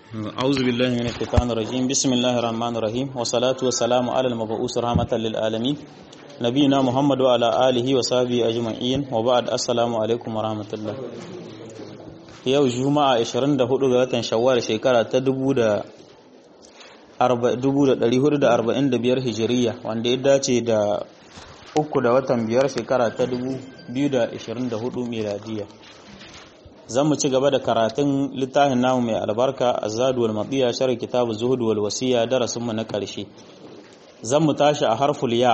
أعوذ بالله من الشيطان الرجيم بسم الله الرحمن الرحيم والصلاة والسلام على المبعوث رحمة للعالمين نبينا محمد وعلى آله وصحبه أجمعين وبعد السلام عليكم ورحمة الله yau juma'a 24 ga watan shawwal shekara ta 1445 hijiriya wanda ya dace da uku da watan biyar shekara ta 2024 miladiya zan mu ci gaba da karatun littafin namu mai albarka azadu wal madiya shar kitabu zuhud wal wasiya darasin mu na karshe zan mu tashi a harful ya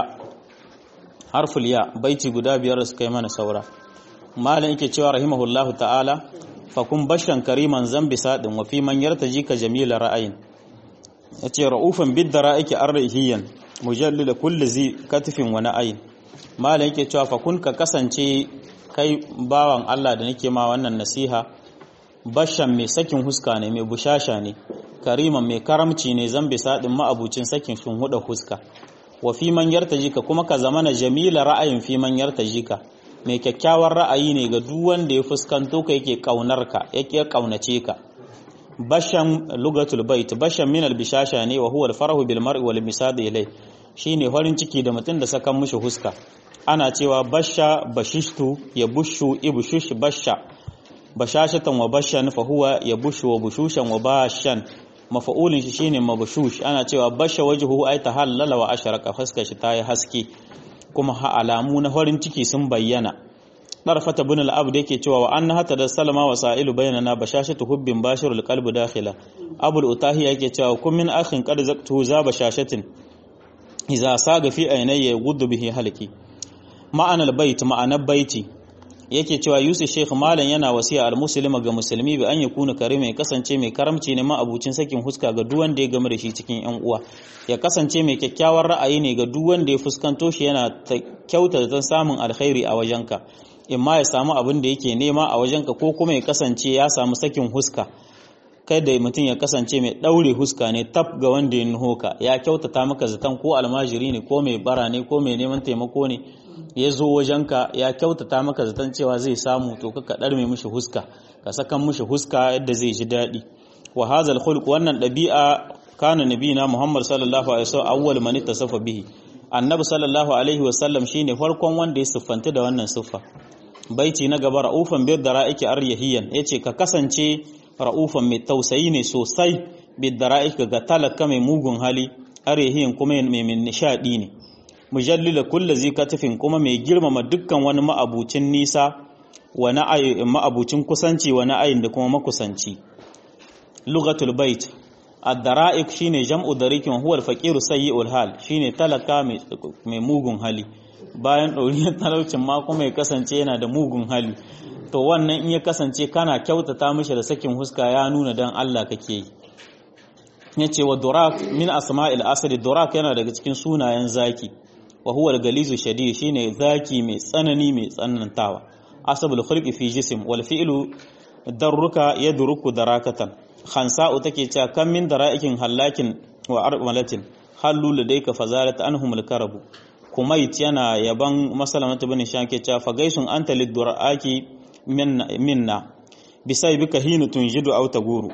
harful ya baiti guda biyar da suka yi mana saura malam yake cewa rahimahullahu ta'ala fakun bashan kariman zambi sadin wa fi man yartaji ka jamila ra'ayin yace ra'ufan bid dara'iki arhiyan mujallil kulli zi katifin wa na'ayin malam yake cewa fakun ka kasance kai bawan Allah da nake ma wannan nasiha bashan mai sakin huska ne mai bushasha ne kariman mai karamci ne zambi sadin ma'abucin sakin shun huda huska wa fi man yartajika kuma ka zamana jamila ra'ayin fi man yartajika mai kyakkyawar ra'ayi ne ga duk wanda ya fuskanto ka yake kaunar ka yake kaunace ka bashan lugatul bait bashan min albishasha ne wa huwa alfarahu bil mar'i wal misad ilay shine farin ciki da mutum da sakan mushi huska ana cewa basha bashishtu ya bushu ibushush basha bashashatan wa bashan fa huwa ya bushu wa bushushan wa bashan mafa'ulin shi shine mabshush ana cewa basha wajhuhu ay tahallala wa asharaka fuskar shi tayi haske kuma alamu na farin ciki sun bayyana darfata bin al-abd yake cewa wa anna hatta da salama wa sa'ilu bainana bashashatu hubbin bashirul qalbi dakhila abul utahi yake cewa kun min akhin qad zaktu za bashashatin idza saga fi aynayya guddu bihi halki ma'anar bait ma'anar baiti yake cewa yusuf sheikh malam yana wasiya al-muslima ga musulmi bi an yakuna karima ya kasance mai karamci ne ma abucin sakin huska ga duk wanda ya game da shi cikin yan uwa ya kasance mai kyakkyawar ra'ayi ne ga duk wanda ya fuskanto shi yana kyauta da samun alkhairi a wajenka imma ya samu abin da yake nema a wajenka ko kuma ya kasance ya samu sakin huska kada mutum ya kasance mai daure huska ne tab ga wanda ya nuho ka ya kyautata maka zaton ko almajiri ne ko mai bara ne ko mai neman taimako ne ya zo wajenka ya kyautata maka zaton cewa zai samu to ka ɗarme mishi huska ka sakan mishi huska yadda zai ji daɗi wa hazal khulq wannan ɗabi'a kana nabina muhammad sallallahu alaihi wasallam awwal man ittasafa bihi annabi sallallahu alaihi wasallam shine farkon wanda ya siffanta da wannan siffa baiti na gaba ra'ufan bid dara'iki aryahiyan yace ka kasance ra'ufan mai tausayi ne sosai bid dara'iki ga talaka mai mugun hali aryahiyan kuma mai nishadi ne mujallila kulli zai katifin kuma mai girmama dukkan wani ma'abucin nisa wa na'ayi ma'abucin kusanci wa na'ayin da kuma makusanci lugatul bait ad-dara'iq shine jam'u darikin huwa al-faqiru sayyi'ul hal shine talaka mai mugun hali bayan ɗoriyar talaucin ma kuma ya kasance yana da mugun hali to wannan in ya kasance kana kyautata mishi da sakin huska ya nuna dan Allah kake yi yace wa durak min asma'il asri durak yana daga cikin sunayen zaki wa huwa al-galizu shadid shine zaki mai tsanani mai tsanantawa asabul khulqi fi jism wal fi'lu darruka yadruku darakatan khansa'u take cewa kan min dara'ikin hallakin wa armalatin hallu ladayka fazalat anhum al-karabu kumait yana yaban masalamatu bin shanke cewa fa gaisun anta liduraki minna bisai bika hinu tunjidu aw taguru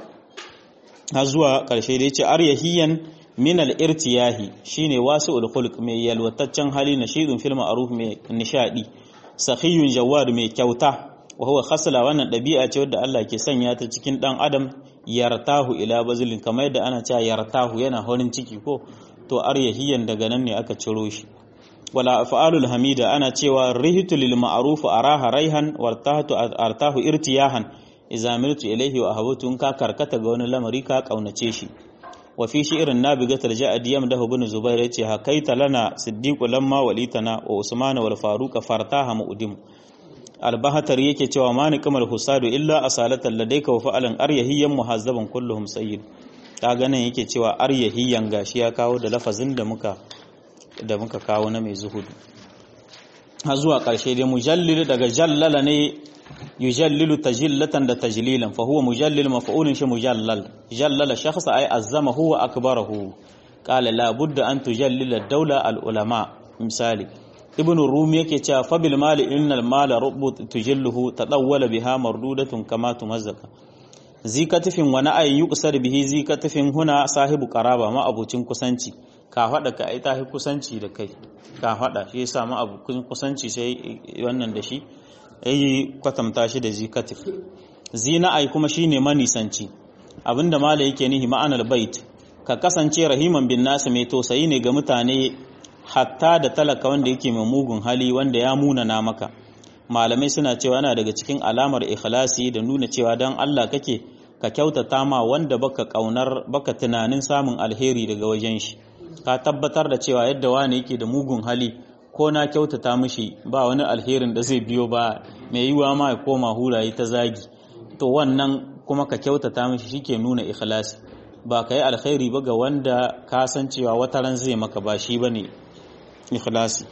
har zuwa karshe da yace aryahiyan min al-irtiyahi shine wasi'ul khulq mai yalwataccen hali nashidun fil ma'ruf mai nishadi sakhiyun jawad mai kyauta wa huwa khasla wannan dabi'a ce wadda Allah ke sanya ta cikin dan adam yartahu ila bazilin kamar yadda ana cewa yartahu yana horin ciki ko to aryahiyan daga nan ne aka ciro shi wala af'alul hamida ana cewa rihitu lil ma'ruf araha raihan wartahtu artahu irtiyahan idza miltu ilayhi wa ahabtu ka karkata ga wani lamari ka kaunace shi wa fi shi'rin nabigatul ja'd yamdahu ibn zubair yace hakaita lana siddiqu lamma walitana wa usman wal faruq fartaha mu'dim albahatar yake cewa mani kamal husadu illa asalatan ladayka wa fa'alan aryahiyan muhazzaban kulluhum sayyid kaga nan yake cewa aryahiyan gashi ya kawo da lafazin da muka da muka kawo na mai zuhudu har zuwa ƙarshe dai mujallil daga jallala ne yujallilu tajillatan da tajlilan fa huwa mujallil maf'ulun shi mujallal jallala shakhsa ay azzama huwa akbarahu qala la budda an tujallila dawla al ulama misali ibn rumi yake cewa fa bil mali innal mala rubu tujilluhu tadawwala biha mardudatun kama tumazzaka zikatifin wani ayin yi kusar bihi zikatifin huna sahibu qaraba ma abucin kusanci ka faɗa ka ai tahi kusanci da kai ka faɗa shi yasa ma abucin kusanci sai wannan da shi yayi kwatanta shi da zikatif zina ai kuma shine manisanci abinda mala yake nihi ma'anar bait ka kasance rahiman bin nasu mai tausayi ne ga mutane hatta da talaka wanda yake mai mugun hali wanda ya munana maka malamai suna cewa yana daga cikin alamar ikhlasi da nuna cewa dan Allah kake ka kyautata ma wanda baka kaunar baka tunanin samun alheri daga wajen shi ka tabbatar da cewa yadda wani yake da mugun hali ko na kyautata mishi ba wani alherin da zai biyo ba mai yiwa ma ya koma hulaye ta zagi to wannan kuma ka kyautata mishi shike nuna ikhlasi ba ka yi alkhairi ba ga wanda ka san cewa wata ran zai maka ba shi bane ikhlasi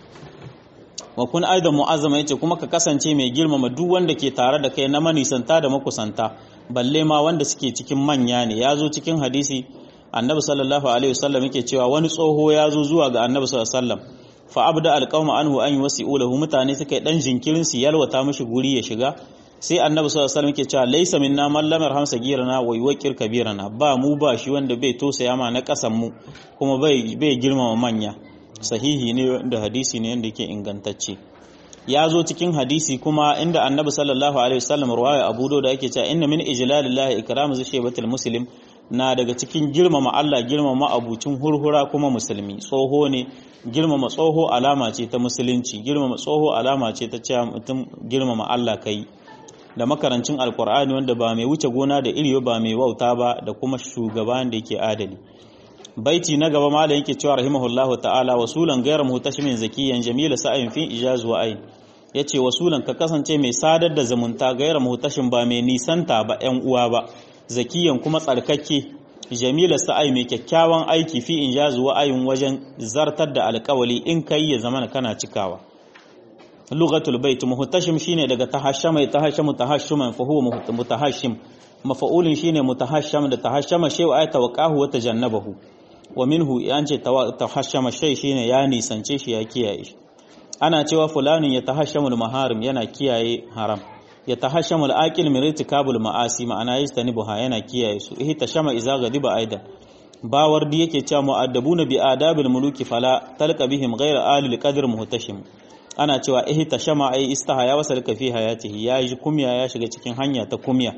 wa kun aidan mu'azzama yace kuma ka kasance mai girmama duk wanda ke tare da kai na manisanta da makusanta balle ma wanda suke cikin manya ne ya zo cikin hadisi annabi sallallahu alaihi wasallam yake cewa wani tsoho ya zo zuwa ga annabi sallallahu alaihi wasallam fa abda alqawma anhu an yusi'u lahu mutane suka yi dan jinkirin su yalwata mishi guri ya shiga sai annabi sallallahu alaihi wasallam yake cewa laysa minna man lam yarham sagirana wa yuwaqqir kabirana ba mu ba shi wanda bai tosaya ma na kasan mu kuma bai bai girmama manya sahihi ne da hadisi ne wanda yake ingantacce ya zo cikin hadisi kuma inda annabi sallallahu alaihi wasallam ruwaya abu da yake cewa inna min ijlalillahi ikramu zishabatil muslim na daga cikin girmama Allah girmama abucin hurhura kuma musulmi tsoho ne girmama tsoho alama ce ta musulunci girmama tsoho alama ce ta cewa mutum girmama Allah kai da makarancin alkur'ani wanda ba mai wuce gona da iri ba mai wauta ba da kuma shugaban da yake adali baiti na gaba malam yake cewa rahimahullahu ta'ala wasulan ghayra mutashimin zakiyan jamila sa'in fi ijaz wa ayn yace wasulan ka kasance mai sadar da zumunta ghayra mutashin ba mai nisanta ba ƴan uwa ba zakiyan kuma tsarkake jamila sa'ai mai kyakkyawan aiki fi ijaz wa ayn wajen zartar da alƙawali in kai ya zamana kana cikawa lughatul bait muhtashim shine daga tahashama tahashamu tahashuman fa huwa mutahashim mafa'ulin shine mutahasham da tahashama shay'a ay tawaqahu wa tajannabahu wa minhu yance tahashama shay shine ya nisance shi ya kiyaye shi ana cewa fulanin ya tahashamul maharim yana kiyaye haram ya tahashamul aqil min irtikabul ma'asi ma'ana yastanibuha yana kiyaye su ihi tashama iza gadiba aidan bawar di yake cewa mu'addabuna bi adabil muluki fala talqa bihim ghayra alil qadr muhtashim ana cewa ihi tashama ai istaha ya wasalka fi hayatihi ya ji kumya ya shiga cikin hanya ta kumya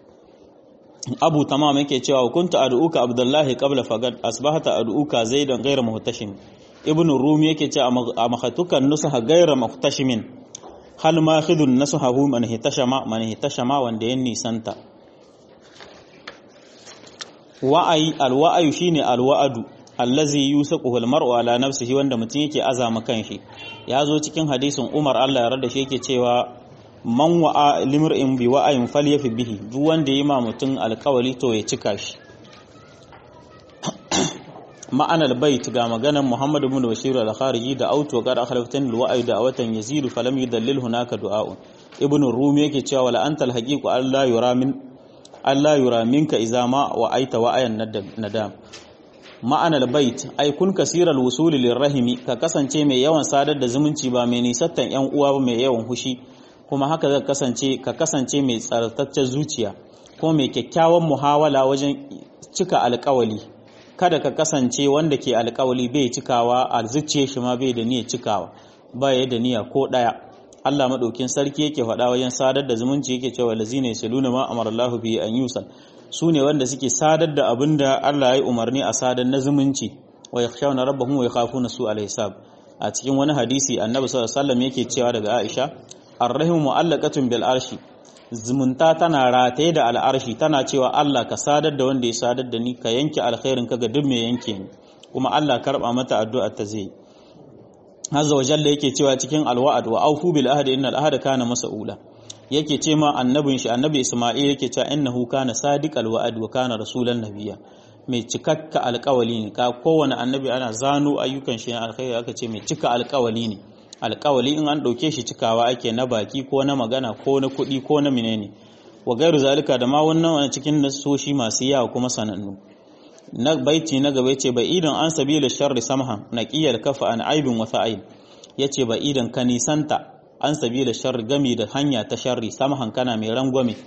abu tamam yake cewa kuntu ad'uka abdullahi qabla fagad asbahata ad'uka zaidan ghayra muhtashim ibn rumi yake cewa a makhatukan nusaha ghayra muhtashimin hal ma khidun nasuhahu man hitashama man hitashama wanda ya nisanta wa'ai alwa'ayu shine alwa'adu allazi yusaquhu almar'u ala nafsihi wanda mutum yake azama kanshi ya zo cikin hadisin Umar Allah ya rada shi yake cewa man wa'a limr'in bi wa'ayin falyafi bihi duk wanda yi ma mutum alkawali to ya cika shi ma'anar bait ga maganar Muhammad ibn Bashir al-Khariji da auto gar akhlaftan al-wa'i da watan yazidu falam yudallil hunaka du'a'un ibn Rumi yake cewa wala antal haqiqu Allah yura min Allah yura minka idza ma wa'aita wa'ayan nadam ma'anar bait ai kun kasiral wusuli lirrahimi ka kasance mai yawan sadar da zumunci ba mai nisattan yan uwa ba mai yawan hushi kuma haka zai kasance ka kasance mai tsartaccen zuciya ko mai kyakkyawan muhawala wajen cika alkawali kada ka kasance wanda ke alkawali bai cikawa a zuciya shi ma bai da niyyar cikawa ba ya da niyya ko daya Allah madaukin sarki yake faɗa wajen sadar da zumunci yake cewa lazina yasaluna ma amarallahu bi an yusal su ne wanda suke sadar da abin da Allah ya yi umarni a sadar na zumunci wa yakhshawna rabbahum wa yakhafuna su al-hisab a cikin wani hadisi annabi sallallahu alaihi wasallam yake cewa daga Aisha arrahimu mu'allaqatun bil arshi zumunta tana rataye da al'arshi tana cewa Allah ka sadar da wanda ya sadar da ni ka yanke alkhairin ka ga duk mai yanke ni kuma Allah karba mata addu'a ta zai azza wa jalla yake cewa cikin alwa'd wa aufu bil ahdi innal ahda kana mas'ula yake ce ma annabin shi annabi Isma'il yake cewa innahu kana sadiqal wa'd wa kana rasulan nabiyya mai cikakka alƙawali ne ka kowane annabi ana zano ayyukan shi alkhairi aka ce mai cika alƙawali ne alƙawali in an ɗauke shi cikawa ake na baki ko na magana ko na kuɗi ko na menene wa gairu zalika da ma wannan wani cikin nasoshi masu yawa kuma sanannu na baiti na gaba yace bai idan an sabila sharri samhan naqiyal kafa an aibin wa sa'id yace ba idan ka nisanta an sabila sharri gami da hanya ta sharri samhan kana mai rangwame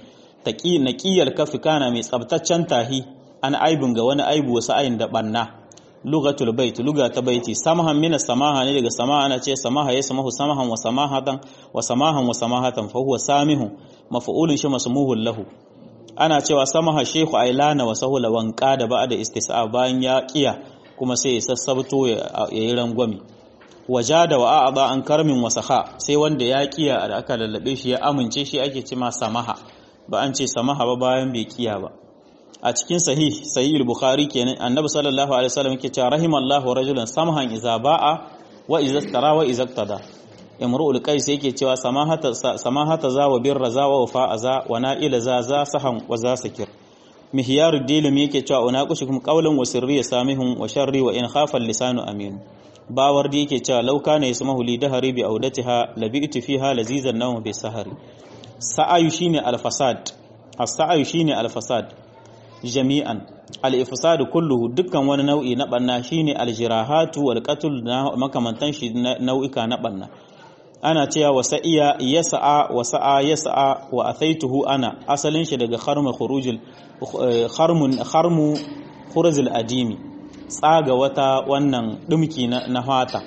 taqi naqiyal kafi kana mai tsabtaccen tahi an aibun ga wani aibu wasu ayin da banna lugatul bait luga ta baiti samahan min samaha ne daga samaha ana ce samaha ya samahu samahan wa samahatan wa samahan wa samahatan fa huwa samihu maf'ulun shi masmuhul lahu ana cewa samaha shehu ailana wa sahula wanka da ba da istis'a bayan ya kiya kuma sai ya sassabto ya yi rangwami wajada wa a'ada an karmin wa saha sai wanda ya kiya da aka lallabe shi ya amince shi ake cema samaha ba an ce samaha ba bayan bai kiya ba a cikin sahih sahih al-bukhari kenan annabi sallallahu alaihi wasallam yake cewa rahimallahu rajulan samahan iza ba'a wa iza tara wa iza tada imru'ul qais yake cewa samahata samahata za wa birra za wa wafa za wa na'ila za za sahan wa za sakir mihyarud dilim yake cewa unaqushukum qawlan wa sirri samihun wa sharri wa in khafa lisanu amin bawar da yake cewa lauka ne yasmahu li dahari bi audatiha labi'tu fiha lazizan nawm bi sahari sa'ayu shine al-fasad as-sa'ayu shine al-fasad jami'an al-ifsad kulluhu dukkan wani nau'i na banna shine al-jirahatu wal qatl na makamantan shi nau'ika na banna ana cewa wasa'iya yasa'a wasa'a yasa'a wa athaituhu ana asalin shi daga kharmu khurujul kharmun kharmu khuruzul adimi tsaga wata wannan dumki na fata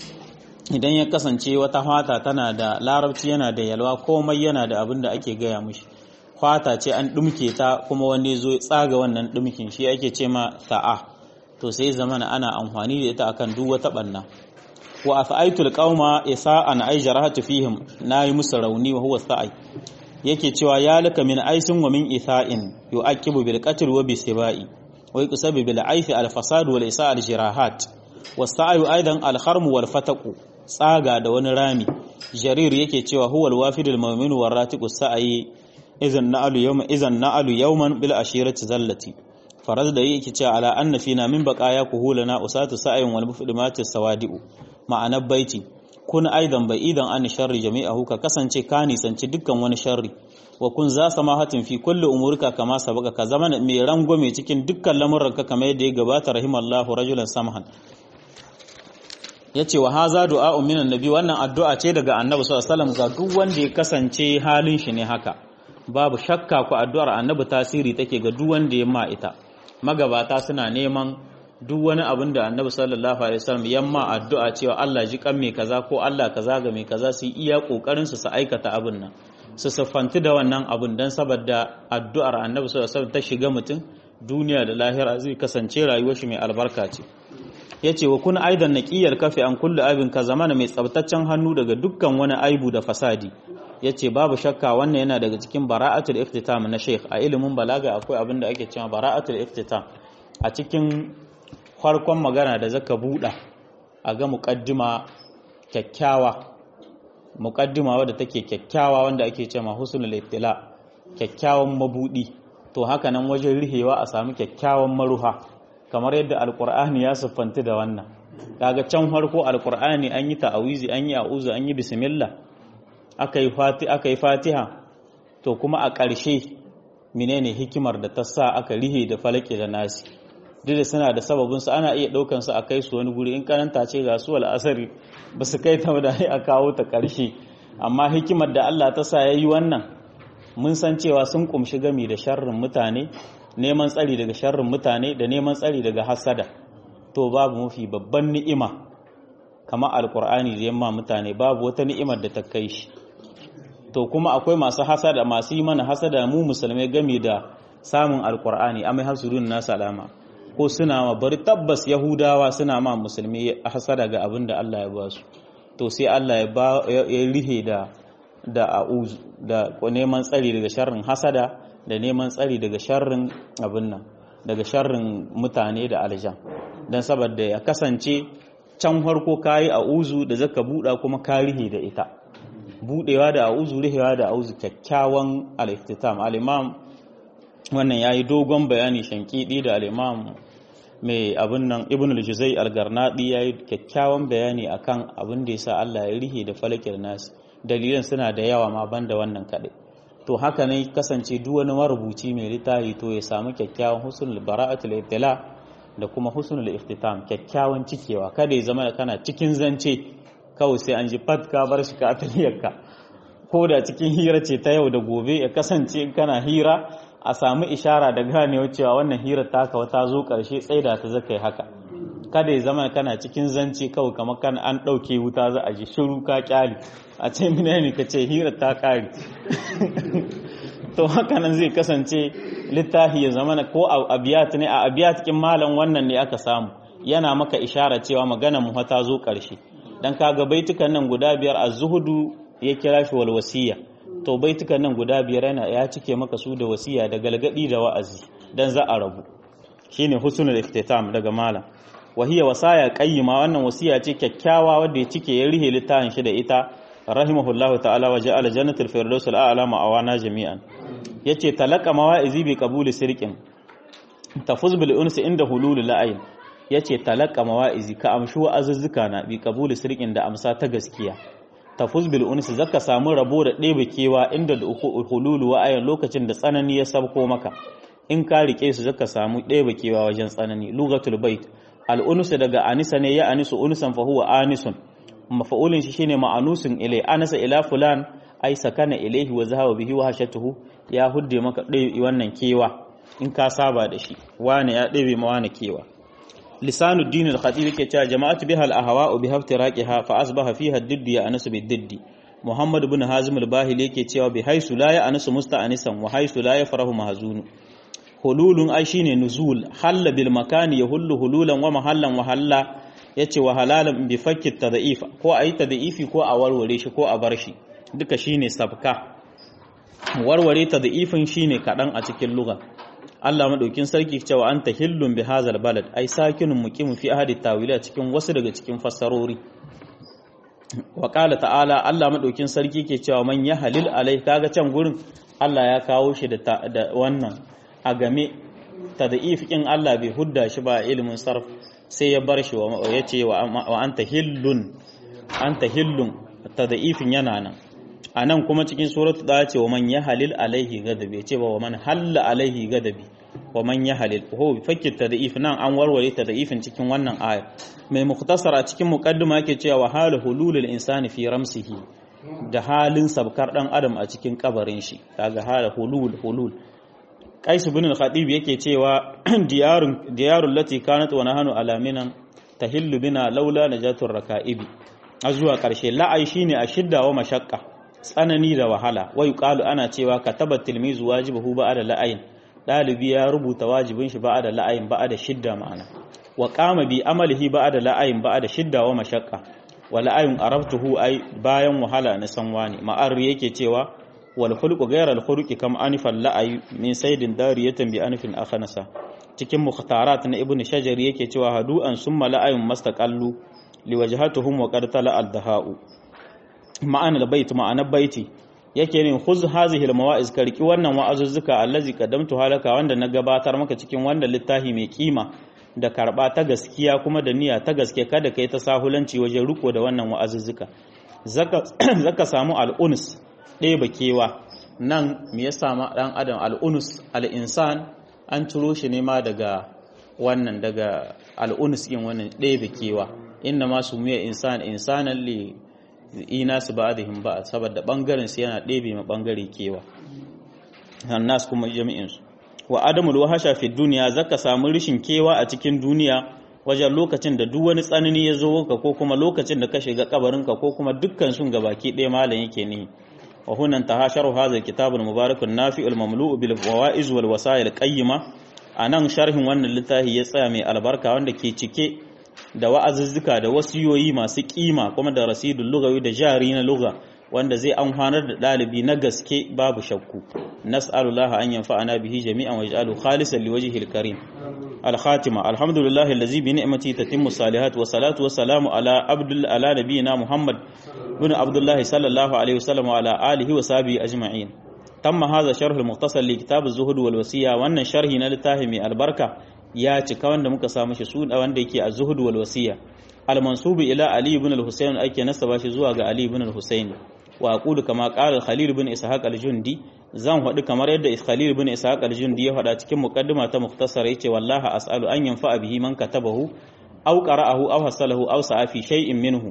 idan ya kasance wata fata tana da larabci yana da yalwa komai yana da abin da ake gaya mushi fata ce an dumke ta kuma wani zo tsaga wannan dumkin shi ake ce ma sa'a to sai zamana ana amfani da ita akan duk wata banna wa afaitul qauma isa'an ay jarahatu fihim nayi musu rauni wa huwa sa'i yake cewa ya laka min aisin wa min itha'in yu'aqibu bil qatl wa bisibai wa yusabu bil aifi al fasad wal isa' al jirahat was sa'yu aidan al kharm wal fataqu tsaga da wani rami jarir yake cewa huwa al wafidul mu'min war ratiqu sa'i idan na'alu yawma idan na'alu yawman bil ashirati zallati faraz da yake cewa ala anna fina min baqaya kuhulana usatu sa'in wal mufdimati sawadi'u ma'anar baiti kun aidan bai idan an sharri jami'ahu ka kasance ka nisanci dukkan wani sharri wa kun za samahatin fi kulli umurika kama sabaka ka zama mai rangwame cikin dukkan lamuranka kamar yadda ya gabata rahimallahu rajulan samahan yace wa haza du'a'un minan nabi wannan addu'a ce daga annabi sallallahu alaihi wasallam ga duk wanda ya kasance halin shi ne haka babu shakka ku addu'ar annabi tasiri take ga duk wanda ya ma ita magabata suna neman duk wani abin da annabi sallallahu alaihi wasallam yamma addu'a cewa Allah ji kan mai kaza ko Allah kaza ga mai kaza su iya kokarin su su aikata abin nan su siffanti da wannan abin dan saboda addu'ar annabi sallallahu alaihi wasallam ta shiga mutum duniya da lahira zai kasance rayuwar shi mai albarka ce yace wa kun aidan naqiyar kafi an kullu abin ka zamana mai tsabtaccen hannu daga dukkan wani aibu da fasadi yace babu shakka wannan yana daga cikin bara'atul iftitam na sheikh a ilimin balaga akwai abin da ake cewa bara'atul iftitam a cikin farkon magana da zaka buɗa a ga muƙaddima kyakkyawa muƙaddima wadda take kyakkyawa wanda ake ce ma husnul ibtila kyakkyawan mabudi to haka nan wajen rihewa a samu kyakkyawan maruha kamar yadda alqur'ani ya siffanti da wannan kaga can farko alqur'ani an yi ta'awizi an yi a'udhu an yi bismillah aka yi fati aka yi fatiha to kuma a ƙarshe menene hikimar da ta sa aka rihe da falake da nasi duk da suna da sababin su ana iya daukan su a kai su wani guri in karanta ce ga su al'asari ba su kai ta da a kawo ta karshe amma hikimar da Allah ta sa yayi wannan mun san cewa sun kumshi gami da sharrin mutane neman tsari daga sharrin mutane da neman tsari daga hasada to babu mafi babban ni'ima kama alkur'ani da yamma mutane babu wata ni'imar da ta kai shi to kuma akwai masu hasada masu yi mana hasada mu musulmai gami da samun alkur'ani amai hasurun na salama ko suna ma bari tabbas yahudawa suna ma musulmi hasada ga abin da Allah ya ba su to sai Allah ya ba ya rihe da da a'uz da neman tsari daga sharrin hasada da neman tsari daga sharrin abin nan daga sharrin mutane da aljan dan saboda ya kasance can farko kayi a'uzu da zaka buɗa kuma ka rihe da ita budewa da a'uzu rihewa da a'uzu kyakkyawan al-iftitam al-imam wannan yayi dogon bayani shankidi da al-imam mai abin nan ibn al-juzai al-garnadi yayi kyakkyawan bayani akan abin da yasa Allah ya rihe da falakir nas dalilan suna da yawa ma banda wannan kadai to haka ne kasance duk wani marubuci mai littafi to ya samu kyakkyawan husnul bara'atul ibtila da kuma husnul iftitam kyakkyawan cikewa kada ya zama kana cikin zance kawai sai an ji fat ka bar shi ka ataliyarka ko da cikin hira ce ta yau da gobe ya kasance kana hira a samu ishara da ganewa cewa wannan hira taka wata zo karshe tsaida ta zaka yi haka kada ya zama kana cikin zance kawai kamar kan an ɗauke wuta za a ji shiru ka kyali a ce mina ne ka ce hira ta ƙari to haka nan zai kasance littafi ya zama ko a abiyat ne a abiyat kin malam wannan ne aka samu yana maka ishara cewa magana mu ta zo ƙarshe dan kaga baitukan nan guda biyar az-zuhudu ya kira shi wal wasiya to baitukan nan guda biyar yana ya cike maka su da wasiya da galgadi da wa'azi dan za a rabu shine husnul iftitam daga malam wahiya wasaya qayyima wannan wasiya ce kyakkyawa wanda ya cike ya rihe littafin shi da ita rahimahullahu ta'ala wa ja'ala jannatul firdaus al'ala ma'awana jami'an yace talaka mawa'izi bi qabuli sirqin tafuz bil unsi inda hulul la'ayn yace talaka mawa'izi ka amshu azuzzuka na bi qabuli sirqin da amsa ta gaskiya tafuz bil unsi zaka samu rabo da ɗebe kewa inda hululu wa'ayin lokacin da tsanani ya sabko maka in ka rike su zaka samu ɗebe kewa wajen tsanani lugatul bait al'unusu daga anisa ne ya anisu unusan fa huwa anisun mafa'ulin shi shine ma'anusun ilai anasa ila fulan ai sakana ilaihi wa zahaba bihi wa hashatuhu ya hudde maka dai wannan kewa in ka saba da shi wani ya ɗebe ma wani kewa lisanu dinul khatib yake cewa jama'atu biha al ahwa'u bi haftiraqiha fa asbaha fiha ad-didd ya anasu bi diddi muhammad ibn hazim al-bahili yake cewa bi haisu la ya anasu musta'anisan wa haisu la yafrahu mahzunu hululun ai shine nuzul halla bil makani yahullu hululan wa mahallan wa halla yace wa halalan bi fakki tad'if ko ayi tad'ifi ko a warware shi ko a bar shi duka shine sabka warware tad'ifin shine kadan a cikin lugha Allah madaukin sarki cewa anta hillun bi hazal balad ai sakinun muqimu fi ahadi tawila cikin wasu daga cikin fassarori wa qala ta'ala Allah madaukin sarki ke cewa man ya halil alai kaga can gurin Allah ya kawo shi da wannan a game tad'if kin Allah bai hudda shi ba ilimin sarf sai ya bar shi ya ce wa anta hillun anta hillun tad'ifin yana nan a nan kuma cikin suratu da ce wa man ya halil alaihi gadabi ce ba wa man halla alaihi gadabi wa man ya halil ho fakir tad'if nan an warware tad'ifin cikin wannan aya mai muktasar a cikin muqaddima yake cewa wa hal hululul insani fi ramsihi da halin sabkar dan adam a cikin kabarin shi kaga hal hulul hulul Qais ibn al-Khatib yake cewa diyarun diyarul lati kanat wa nahanu alaminan tahillu bina laula najatur raka'ibi a zuwa karshe la'ai shine a shidda wa mashaqqa tsanani da wahala wai qalu ana cewa kataba tilmizu wajibahu ba'da la'ayin dalibi ya rubuta wajibin shi ba'da la'ayin ba'da shidda ma'ana wa qama bi amalihi ba'da la'ayin ba'da shidda wa mashaqqa wa la'ayin arabtuhu ai bayan wahala na sanwani ma'ar yake cewa wal khulqu ghayra al khuluqi kam anifal la'ay min saydin dariyatan bi anifin akhanasa cikin mukhtarat na ibnu shajari yake cewa hadu'an summa la'ayun mastaqallu liwajhatuhum wa qad tala al daha'u ma'ana bait ma'ana baiti yake ne khuz hazihi al mawa'iz karki wannan wa'azuzzuka allazi qaddamtu halaka wanda na gabatar maka cikin wanda littafi mai kima da karba ta gaskiya kuma da niyya ta gaske kada kai ta sahulanci wajen riko da wannan wa'azuzzuka zaka zaka samu al-uns ɗeba kewa nan me ya sama ɗan adam al'unus al'insan an ciro shi ne ma daga wannan daga al'unus yin wannan ɗeba kewa inna ma su miya insan insanan li ina su ba da ba saboda ɓangaren su yana ɗebe ma ɓangare kewa nas kuma jami'insu wa adamul wahasha fi duniya zaka samu rishin kewa a cikin duniya wajen lokacin da duk wani tsanani ya zo ka ko kuma lokacin da ka shiga kabarinka ko kuma dukkan sun gabaki ɗaya malam yake ne وهنا انتهى شرح هذا الكتاب المبارك النافع المملوء بالفوائز والوسائل القيمة anan sharhin wannan littafi ya tsaya mai albarka wanda ke cike da wa'azuzzuka da wasiyoyi masu kima kuma da rasidul lugawi da jari na lugha wanda zai amfanar da dalibi na gaske babu shakku nas'alullaha an yanfa'ana bihi jami'an wa yaj'alu khalisan liwajhihil karim al-khatima alhamdulillahi allazi bi ni'mati tatimmu salihat wa salatu wa salamu ala abdul ala nabiyina muhammad بن عبد الله صلى الله عليه وسلم وعلى آله وصحبه أجمعين تم هذا شرح المختصر لكتاب الزهد والوصية وأن شرح نلتاهمي البركة يا تكون دمك سامش سود وأن ديكي الزهد والوصية المنصوب إلى علي بن الحسين أي كنسبة زواج علي بن الحسين وأقول كما قال الخليل بن إسحاق الجندي zan faɗi kamar yadda Khalil bin Ishaq al-Jundi ya faɗa cikin muqaddima ta mukhtasar yace wallahi as'alu an yanfa bihi man katabahu aw qara'ahu aw hasalahu aw sa'a fi shay'in minhu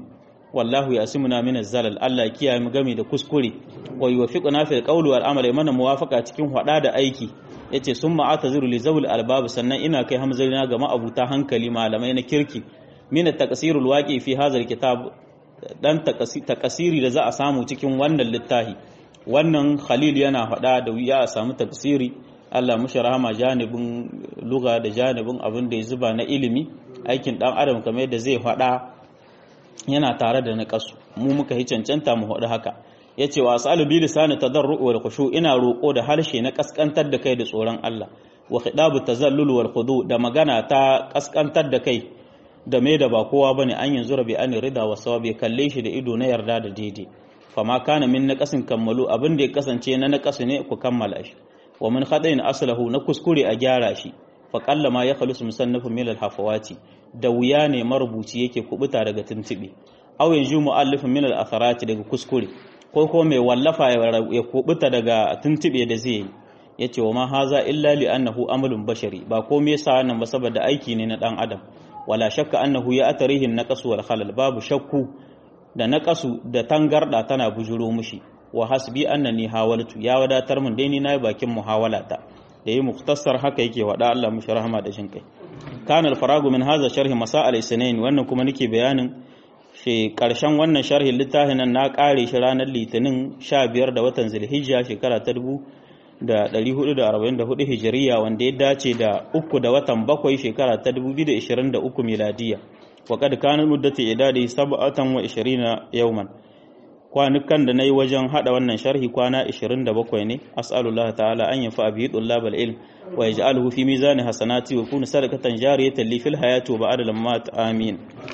wallahu yasimuna min zalal Allah ya kiyaye mu game da kuskure wa yuwaffiquna fil qawli wal amali mana muwafaqa cikin hada da aiki yace summa ataziru li zawil albab sannan ina kai hamzarina ga ma'abuta hankali malamai na kirki min at-taqsirul waqi fi hadha kitab dan takasiri da za a samu cikin wannan littafi wannan khalil yana faɗa da wuya a samu tafsiri Allah mushi rahama janibin luga da janibin abin da ya zuba na ilimi aikin dan adam kamar yadda zai faɗa yana tare da naqasu mu muka yi cancanta mu faɗi haka yace wa asalu bi lisani tadarru wal khushu ina roko da harshe na kaskantar da kai da tsoron Allah wa khidabu tazallul wal khudu da magana ta kaskantar da kai da mai da ba kowa bane an yanzu rabi an rida wa sawabi kalle shi da ido na yarda da daidai fama kana min naqasin kammalu abin da ya kasance na naqasu ne ku kammala shi wa min khadain aslahu na kuskure a gyara shi fa qalla ma yakhlusu musannafun min al-hafawati da wuya ne marubuci yake kubuta daga tuntubi aw yanzu muallifun min al-atharati daga kuskure ko ko mai wallafa ya kubuta daga tuntube da zai yi yace wa ma haza illa li annahu amalun bashari ba komai yasa wannan ba saboda aiki ne na dan adam wala shakka annahu ya atarihi naqasu wal khalal babu shakku da naqasu da tangarda tana bujuro mushi wa hasbi annani hawaltu ya wadatar mun dai ni nayi bakin muhawalata da yi muktasar haka yake wada Allah mushi rahama da shinkai kana al-faragu min hadha sharhi masail isnain wannan kuma nake bayanin shi karshen wannan sharhin littafin nan na kare shi ranar litinin 15 da watan zulhijja shekara ta da 444 hijiriya wanda ya dace da uku da watan bakwai shekara ta 2023 miladiya wa kad kana muddatu idadi sab'atan wa 20 yawman kwanukan da nayi wajen hada wannan sharhi kwana 27 ne as'alullahu ta'ala an yafa bi tullabal ilm wa yaj'aluhu fi mizani hasanati wa yakunu sadaqatan jariyatan li fil hayati wa ba'da lammat amin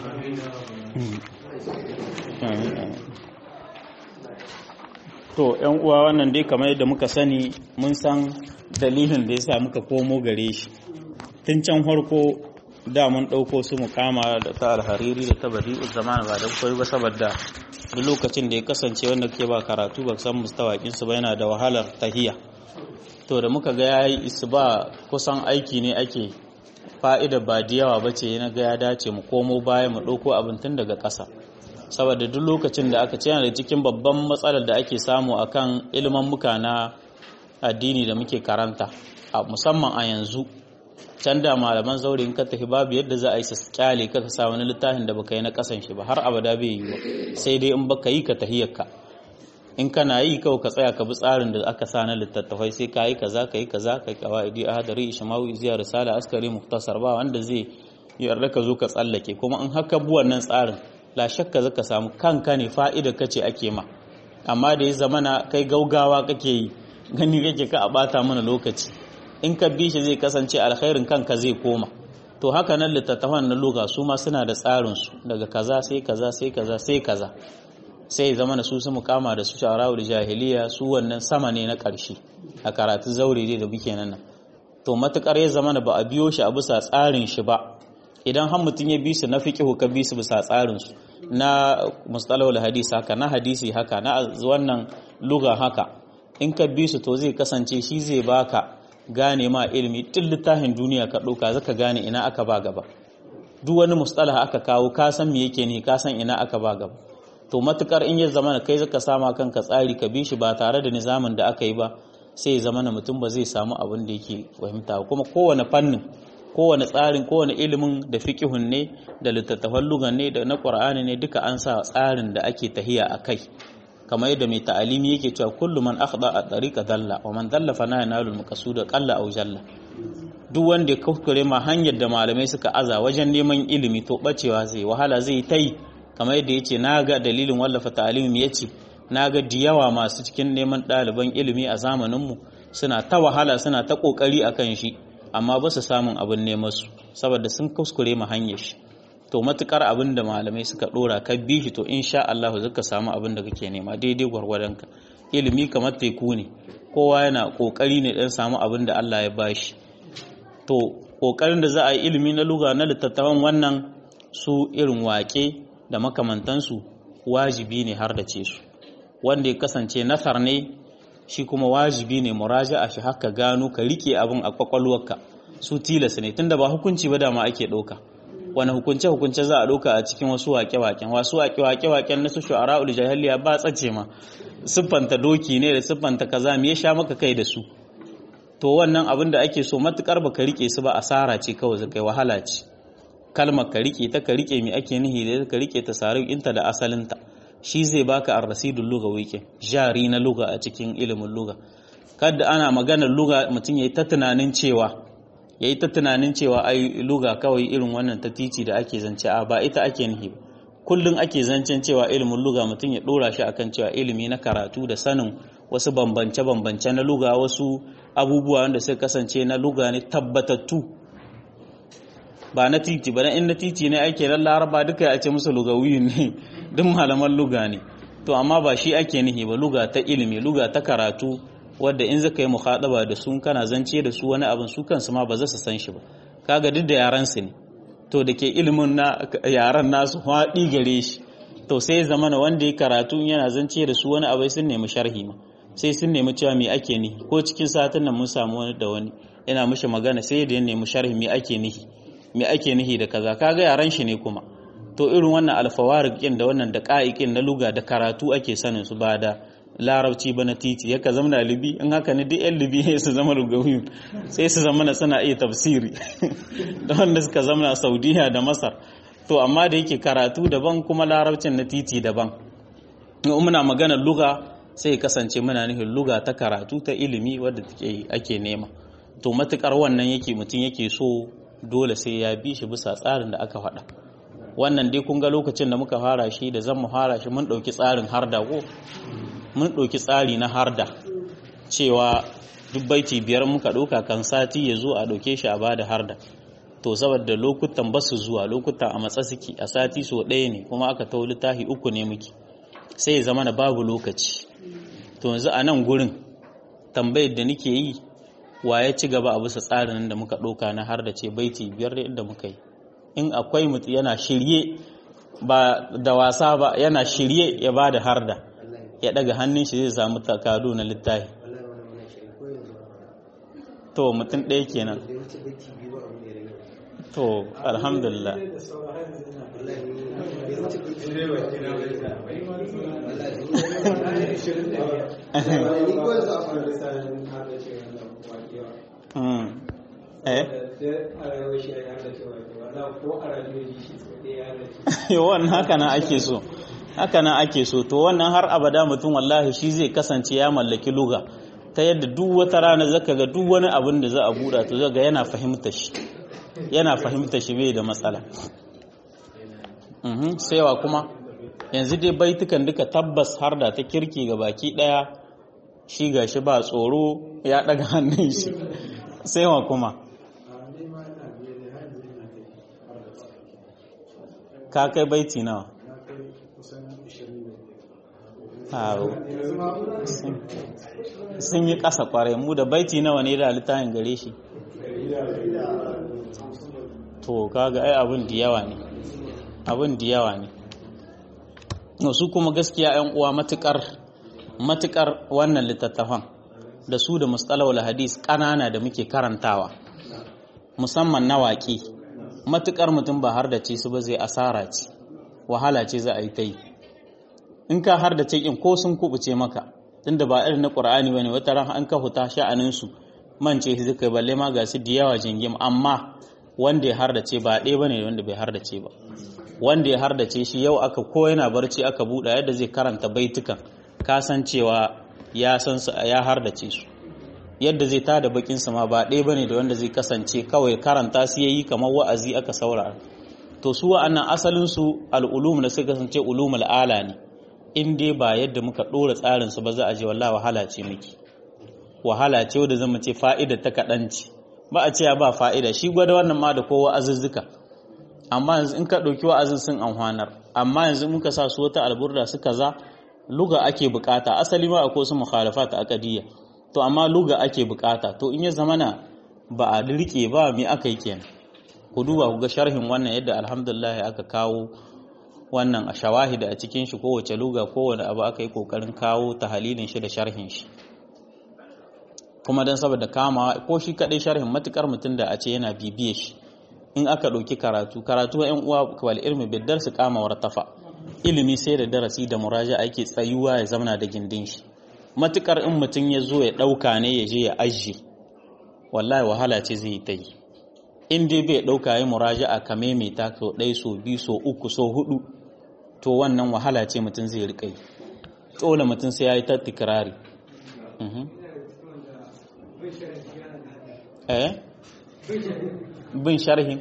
amin to yan uwa wannan dai kamar yadda muka sani mun san dalilin da yasa muka komo gare shi tun can farko da mun ɗauko su mukama da ta alhariri da ta badi'u zaman ba da koyi ba saboda duk lokacin da ya kasance wanda ke ba karatu ba san mustawakin su ba yana da wahalar tahiya to da muka ga yayi isba kusan aiki ne ake fa'ida ba da yawa bace yana ga ya dace mu komo baya mu ɗauko abin tun daga ƙasa saboda duk lokacin da aka ce yana da cikin babban matsalar da ake samu akan ilimin muka na addini da muke karanta a musamman a yanzu can da malaman zaure in ka tafi babu yadda za a yi su kyale ka sa wani littafin da baka yi na kasan shi ba har abada bai yi ba sai dai in baka yi ka tahiyarka in kana yi kawai ka tsaya ka bi tsarin da aka sa na littattafai sai ka yi kaza ka yi kaza ka yi kawaidi ahadari ishmawi ziya risala askari muhtasar ba wanda zai yarda ka zo ka tsallake kuma in haka bi wannan tsarin la shakka zaka samu kanka ne fa'ida kace ake ma amma da ya zamana kai gaugawa kake yi gani kake ka a bata mana lokaci in ka bi shi zai kasance alkhairin kanka zai koma to haka nan littattafan na luga su ma suna da tsarin su daga kaza sai kaza sai kaza sai kaza sai zamana su su mukama da su sharawul jahiliya su wannan sama ne na ƙarshe a karatu zaure dai da muke nan to matukar ya zamana ba a biyo shi a bisa tsarin shi ba idan har mutum ya bi su na fiqhu ka bi su bisa tsarin su na mustalahul hadis haka na hadisi haka na wannan luga haka in ka bi su to zai kasance shi zai baka gane ma ilimi tun littafin duniya ka ɗauka zaka gane ina aka ba gaba duk wani mustalah aka kawo ka san me yake ne ka san ina aka ba gaba to matukar in ya zama kai zaka sama kanka tsari ka bi shi ba tare da nizamin da aka yi ba sai ya zama mutum ba zai samu abin da yake fahimta kuma kowane fannin kowane tsarin kowane ilimin da fiqihun ne da littattafan lugan ne da na qur'ani ne duka an sa tsarin da ake tahiya a kai kamar yadda mai ta'alimi yake cewa kullu man akhda a tariqa dalla wa man dalla fa yanalu al-maqsuda qalla aw jalla duk wanda ya kuskure ma hanyar da malamai suka aza wajen neman ilimi to bacewa zai wahala zai tai kamar yadda yace naga dalilin wallafa ta'alimi yace naga diyawa masu cikin neman ɗaliban ilimi a zamanin mu suna ta wahala suna ta kokari akan shi amma ba su samun abin neman su saboda sun kuskure ma hanyar shi to matukar abin da malamai suka dora ka bi shi to insha Allah zaka samu abin da kake nema daidai gwargwadonka ilimi kamar teku ne kowa yana kokari ne dan samu abin da Allah ya bashi to kokarin da za a yi ilimi na luga na littattafan wannan su irin wake da makamantansu wajibi ne har da ce su wanda ya kasance nasar ne shi kuma wajibi ne muraja'a shi haka gano ka rike abin a kwakwalwarka su tilas ne tunda ba hukunci ba dama ake ɗauka wani hukunce hukunce za a ɗauka a cikin wasu waƙe-waƙen wasu waƙe-waƙen na su shu'ara'ul jahiliya ba tsace ma siffanta doki ne da siffanta kaza me ya sha maka kai da su to wannan abin da ake so matukar baka rike su ba asara ce kawai zakai wahala ce kalmar ka rike ta ka rike me ake nihi da ka rike ta sarin inta da asalinta shi zai baka ar-rasidul lughawi ke jari na lugha a cikin ilimin lugha kada ana maganar lugha mutum yayi ta tunanin cewa yayi ta tunanin cewa ai lugha kawai irin wannan ta titi da ake zance a ba ita ake nihi ba kullum ake zancen cewa ilimin lugha mutum ya dora shi akan cewa ilimi na karatu da sanin wasu bambance-bambance na luga wasu abubuwa wanda suka kasance na luga ne tabbatattu ba na titi ba na in na titi ne ake nan laraba duka ya ce musu lugawi ne duk malaman luga ne to amma ba shi ake nihi ba luga ta ilimi luga ta karatu wadda in zaka yi muhadaba da su kana zance da su wani abin su kansu ma ba za su san shi ba kaga duk da yaran su ne to da ke ilimin na yaran nasu haɗi gare shi to sai zamana wanda ya karatu yana zance da su wani abai sun nemi sharhi ma sai sun nemi cewa me ake nihi ko cikin satin nan mun samu wani da wani yana mishi magana sai da ya nemi sharhi me ake nihi me ake nihi da kaza kaga yaran shi ne kuma to irin wannan alfawarikin da wannan da ka'ikin na luga da karatu ake sanin su ba da larabci ba na titi yaka zama libi in haka ne duk yan libi sai su zama lugawiyun sai su zama suna iya tafsiri da wanda suka zama saudiya da masar to amma da yake karatu daban kuma larabcin na titi daban in muna maganar luga sai kasance muna nufin luga ta karatu ta ilimi wadda ake nema to matukar wannan yake mutum yake so dole sai ya bi shi bisa tsarin da aka faɗa wannan dai kun ga lokacin da muka fara shi da zan mu fara shi mun ɗauki tsarin harda ko mun ɗauki tsari na harda cewa duk baiti biyar muka ɗauka kan sati ya zo a ɗauke shi a bada harda to saboda lokutan ba su zuwa lokutan a matsa suke a sati so ɗaya ne kuma aka tau littafi uku ne muke sai ya zama na babu lokaci to yanzu a nan gurin tambayar da nake yi wa ya ci gaba a bisa tsarin da muka ɗauka na har da ce baiti biyar da inda muka yi in akwai mutu yana shirye ba da wasa ba yana shirye ya ba da harda ya daga hannun shi zai samu takadu na littafi to mutum ɗaya kenan to alhamdulillah wannan haka nan ake so haka nan ake so to wannan har abada mutum wallahi shi zai kasance ya mallaki luga ta yadda duk wata rana zaka ga duk wani abin da za a buɗa to zaga yana fahimta shi yana fahimta shi bai da matsala saiwa kuma yanzu dai baitukan duka tabbas har da ta kirki ga baki daya shi ga shi ba tsoro ya daga hannun shi saiwa kuma ka kai baiti nawa sun yi ƙasa ƙwarai mu da baiti nawa ne da littafin gare shi to kaga ai abin da yawa ne abin da yawa ne su kuma gaskiya yan uwa matukar matukar wannan littattafan da su da mustalawul hadis ƙanana da muke karantawa musamman na waƙi matukar mutum ba har da ce su ba zai asara ce wahala ce za a yi ta yi in ka har da cikin ko sun kubuce maka tunda ba irin na qur'ani bane wata ran an ka huta sha'anin su mance shi zai balle ma ga su da yawa jingim amma wanda ya har da ce ba ɗaya bane wanda bai har da ce ba wanda ya har da ce shi yau aka ko yana barci aka buɗe yadda zai karanta baitukan ka san cewa ya san su ya har da ce su yadda zai tada bakin sa ma ba ɗaya bane da wanda zai kasance kawai karanta su yayi kamar wa'azi aka saurara to su wa'annan asalin su al'ulum da suka kasance ulumul ala ne in dai ba yadda muka ɗora tsarin su ba za a je wallahi wahala ce miki wahala ce wadda zama ce fa'ida ta kaɗan ce ba a cewa ba fa'ida shi gwada wannan ma da kowa azuzzuka amma yanzu in ka ɗauki wa'azin sun amfanar amma yanzu muka sa su wata alburda su kaza luga ake bukata asali ma akwai su mukhalafa ta akadiyya to amma luga ake bukata to in ya zamana ba a rike ba me aka yi kenan ku duba ku ga sharhin wannan yadda alhamdulillah aka kawo wannan a shawahida a cikin shi kowace luga kowane abu aka yi kokarin kawo tahalilin shi da sharhin shi kuma don saboda kama ko shi kadai sharhin matukar mutum da a ce yana bibiye shi in aka ɗauki karatu karatu yan uwa wal ilmi biddar su kama wartafa ilimi sai da darasi da muraja ake tsayuwa ya zamana da gindin shi matukar in mutum ya zo ya ɗauka ne ya je ya ajiye wallahi wahala ce zai ta yi in dai bai ɗauka ya muraja a kame mai ta so ɗai so biyu so uku so hudu to wannan wahala ce mutum zai riƙa yi dole mutum sai ya yi ta tikirari eh bin sharhin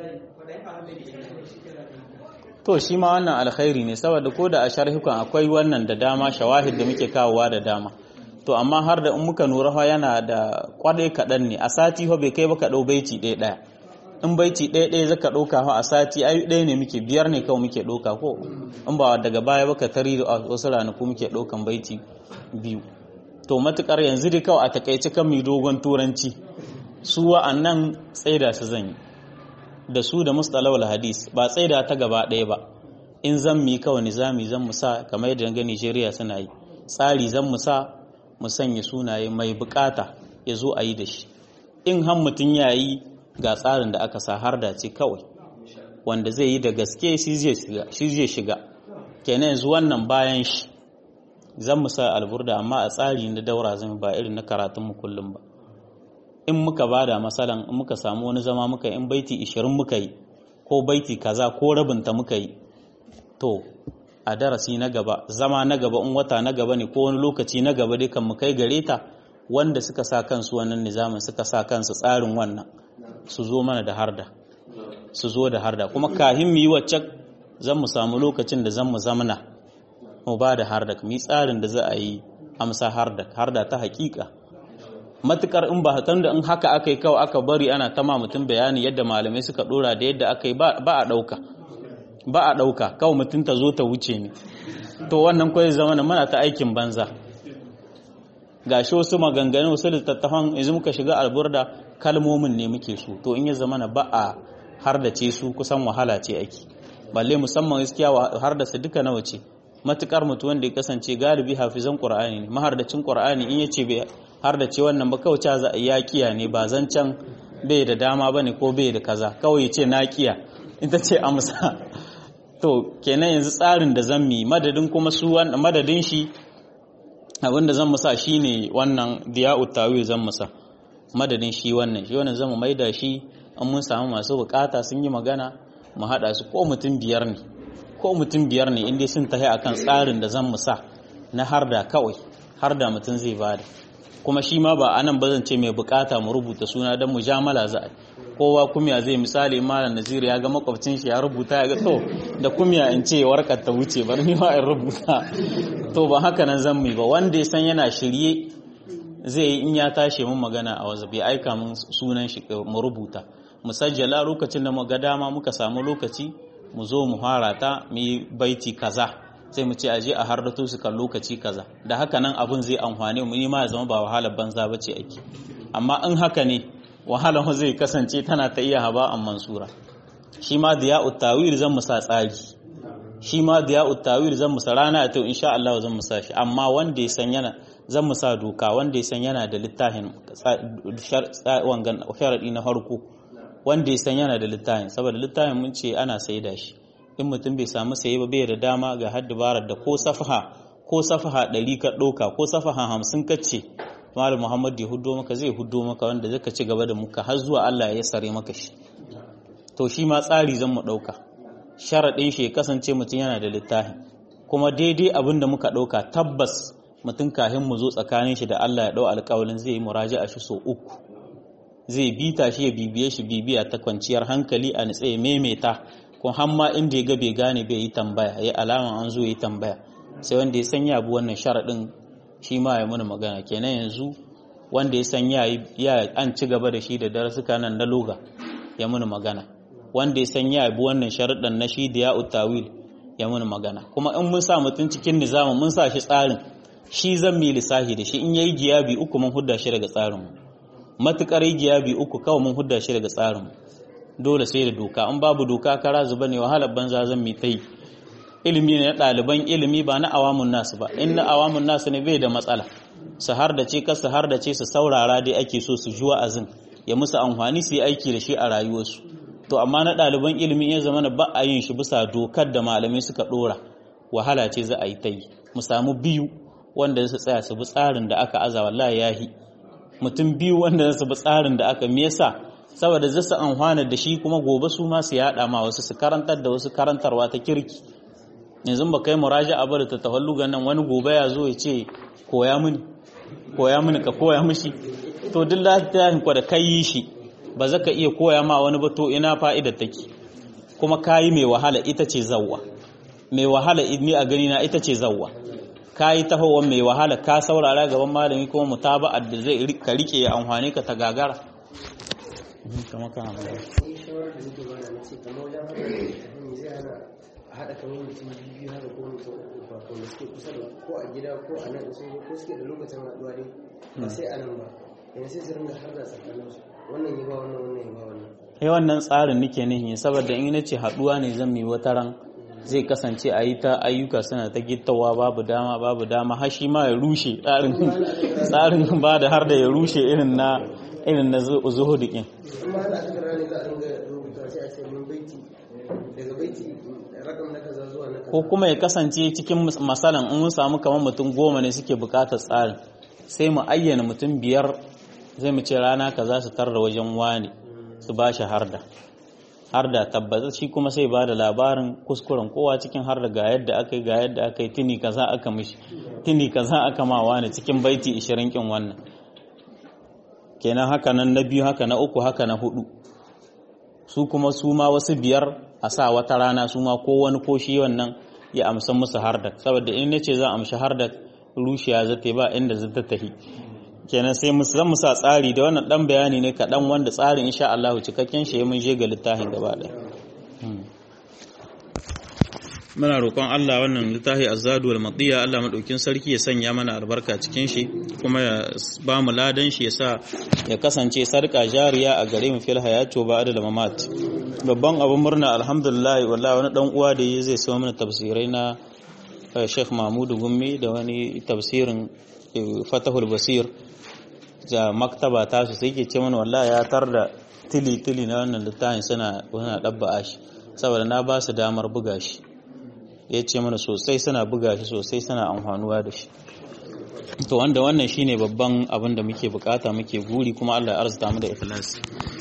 to shi ma wannan alkhairi ne saboda ko da a sharhukan akwai wannan da dama shawahid da muke kawowa da dama to amma har da in muka nura yana da kwadai kaɗan ne a sati ho bai kai baka ɗau baiti ɗaya ɗaya in baiti ɗaya ɗaya zaka ɗauka ho a sati ai ɗaya ne muke biyar ne kawai muke ɗauka ko in ba daga baya baka tari da wasu ranaku muke ɗaukan baiti biyu to matukar yanzu dai kawai a takaice kan mai dogon turanci su wa'annan tsaida su zan yi da su da mustalawal hadis ba tsaida ta gaba ɗaya ba in zan mi kawai nizami zan musa kamar yadda ga Nigeria suna yi tsari zan musa mu sanya sunaye mai bukata ya zo a yi da shi in han mutum ya yi ga tsarin da aka sa har da ce kawai wanda zai yi da gaske shi zai shiga kenan yanzu wannan bayan shi zan musa alburda amma a tsari na daura zan ba irin na karatunmu kullum ba in muka bada masalan in muka samu wani zama muka in baiti 20 muka yi ko baiti kaza ko rabinta muka yi to a darasi na gaba zama na gaba in wata na gaba ne ko wani lokaci na gaba dai kan mu kai gare ta wanda suka sa kansu wannan nizamin suka sa kansu tsarin wannan su zo mana da harda su zo da harda kuma kahin mu yi wacce zan mu samu lokacin da zan mu zamana mu ba da harda mu yi tsarin da za a yi amsa harda harda ta hakika matukar in ba hakan da in haka aka yi kawai aka bari ana tama mutum bayani yadda malamai suka dora da yadda aka yi ba a ɗauka ba a ɗauka kawai mutum ta zo ta wuce ne to wannan kawai zama na mana ta aikin banza ga shi wasu maganganu wasu littattafan yanzu muka shiga alburda kalmomin ne muke so to in ya zama na ba a har da ce su kusan wahala ce aiki balle musamman gaskiya har da su duka nawa ce matukar mutu wanda ya kasance galibi hafizan qur'ani ne mahardacin qur'ani in yace bai har da ce wannan ba kawai za a yakiya ne ba zancen bai da dama bane ko bai da kaza kawai ce nakiya ita ce amsa to kenan yanzu tsarin da zan mi madadin kuma su madadin shi abinda zan musa shine wannan diya'ut tawil zan musa madadin shi wannan shi wannan zan maida shi an mun samu masu bukata sun yi magana mu hada su ko mutum biyar ne ko mutum biyar ne inda sun tahi akan tsarin da zan musa na harda kawai harda mutum zai bada kuma shi ma ba anan ba zan ce mai bukata mu rubuta suna don mujamala za a kowa kumya zai misali malam nazir ya ga makwabcin shi ya rubuta ya ga to da kumya in ce warkar ta wuce bar ni ma in rubuta to ba haka nan zan mai ba wanda ya san yana shirye zai yi in ya tashi mun magana a wasu bai aika mun sunan shi mu rubuta mu sajjala lokacin da mu ga dama muka samu lokaci mu zo mu fara ta mu yi baiti kaza sai mu ce aje a hardato su kan lokaci kaza da haka nan abun zai amfane mu ni ma ya zama ba wahalar banza bace ake amma in haka ne wahalar zai kasance tana ta iya haba an mansura shi ma diya'ut tawil zan musa tsari shi ma diya'ut tawil zan musa rana to insha Allah zan musa shi amma wanda ya san yana zan musa doka wanda ya san yana da littafin wangan sharadi na farko wanda ya san yana da littafin saboda littafin mun ce ana saida shi in mutum bai samu saye ba bai da dama ga haddabarar da ko safaha ko safaha ɗari ka ɗauka ko safaha hamsin ka ce malam muhammad ya huddo maka zai huddo maka wanda zaka ci gaba da muka har zuwa allah ya sare maka shi to shi ma tsari zan mu ɗauka sharaɗin shi ya kasance mutum yana da littafi kuma daidai abin da muka ɗauka tabbas mutum kahin mu zo tsakanin shi da allah ya ɗau alƙawalin zai yi muraja'a shi so uku zai bita shi ya bibiye shi bibiya ta kwanciyar hankali a nitse ya maimaita ko hamma inda ya ga bai gane bai yi tambaya ya alama an zo yi tambaya sai wanda ya san ya bi wannan sharaɗin shi ma ya muna magana kenan yanzu wanda ya san ya an ci gaba da shi da darasuka nan na loga ya muna magana wanda ya san ya bi wannan sharaɗin na shi da ya utawil ya muna magana kuma in mun sa mutum cikin nizamin mun sa shi tsarin shi zan mi lissahi da shi in yayi giyabi uku mun hudda shi daga tsarin mu matukar giyabi uku kawai mun hudda shi daga tsarin mu dole sai da doka in babu doka kara zuba ne wahalar banza zan mi ta yi ilimi ne na ɗaliban ilimi ba na awamun nasu ba in na awamun nasu ne bai da matsala su har da ce ka su har da ce su saurara dai ake so su ji wa'azin ya musu amfani su yi aiki da shi a rayuwarsu to amma na ɗaliban ilimi ya zama ba a yin shi bisa dokar da malamai suka ɗora wahala ce za a yi ta yi mu samu biyu wanda su tsaya su bi tsarin da aka aza wallahi yahi mutum biyu wanda su bi tsarin da aka me yasa saboda za su amfana da shi kuma gobe su ma su yada ma wasu su karantar da wasu karantarwa ta kirki yanzu ba kai muraja a bari ta tawallugan nan wani gobe ya zo ya ce koya mini koya mini ka koya mishi to duk lafiyan ku da kai yi shi ba za ka iya koya ma wani ba to ina fa'idar take kuma kayi mai wahala ita ce zawwa mai wahala ni a gani na ita ce zawwa kayi tahowar mai wahala ka saurara gaban malami kuma mutaba'ar da zai ka rike ya amfani ka ta gagara kama kana magana haɗa kamar mutum biyu haka ko mutum uku ba ko suke kusa da ko a gida ko a nan sun ko suke da lokacin haɗuwa dai ba sai a nan ba yanzu sai su ringa har da tsakanin su wannan yi ba wannan wannan yi ba wannan sai wannan tsarin nake nihi saboda in nace haɗuwa ne zan yi wata ran zai kasance a yi ta ayyuka suna ta gittawa babu dama babu dama har shi ma ya rushe tsarin tsarin ba da har da ya rushe irin na irin na zuhudu din amma ana cikin rani za a ringa rubuta sai a ce mun baiti daga baiti rakam na kaza zuwa na kaza ko kuma ya kasance cikin masalan in mun samu kamar mutum goma ne suke bukatar tsarin sai mu ayyana mutum biyar zai mu ce rana kaza su tarda wajen wani su ba shi harda harda tabbata shi kuma sai ba da labarin kuskuren kowa cikin harda ga yadda aka yi ga yadda aka yi tuni kaza aka mishi tuni kaza aka ma wani cikin baiti 20 kin wannan kenan haka nan na biyu haka na uku haka na hudu su kuma su ma wasu biyar a sa wata rana su ma ko wani ko shi wannan ya amsa musu hardak saboda in nace za a amshi hardak rushiya za ta ba inda za ta tafi kenan sai mu zan musa tsari da wannan dan bayani ne kaɗan wanda tsarin insha Allah cikakken shi mun je ga littafin gaba ɗaya muna roƙon Allah wannan littafi azzadu wal madiya Allah madaukin sarki ya sanya mana albarka cikin shi kuma ya ba mu ladan shi ya sa ya kasance sarka jariya a gare mu fil hayatu ba da mamat babban abun murna alhamdulillah wallahi wani dan uwa da zai sayo mana tafsirai na Sheikh Mahmudu Gummi da wani tafsirin Fatahul Basir da maktaba ta su sai ke ce mana wallahi ya tar da tili tili na wannan littafin suna wani dabba shi saboda na ba su damar buga shi ya ce mana sosai suna buga shi sosai suna amfanuwa da shi to wanda wannan shine babban abin da muke bukata muke guri kuma Allah ya arzuta mu da ikhlasi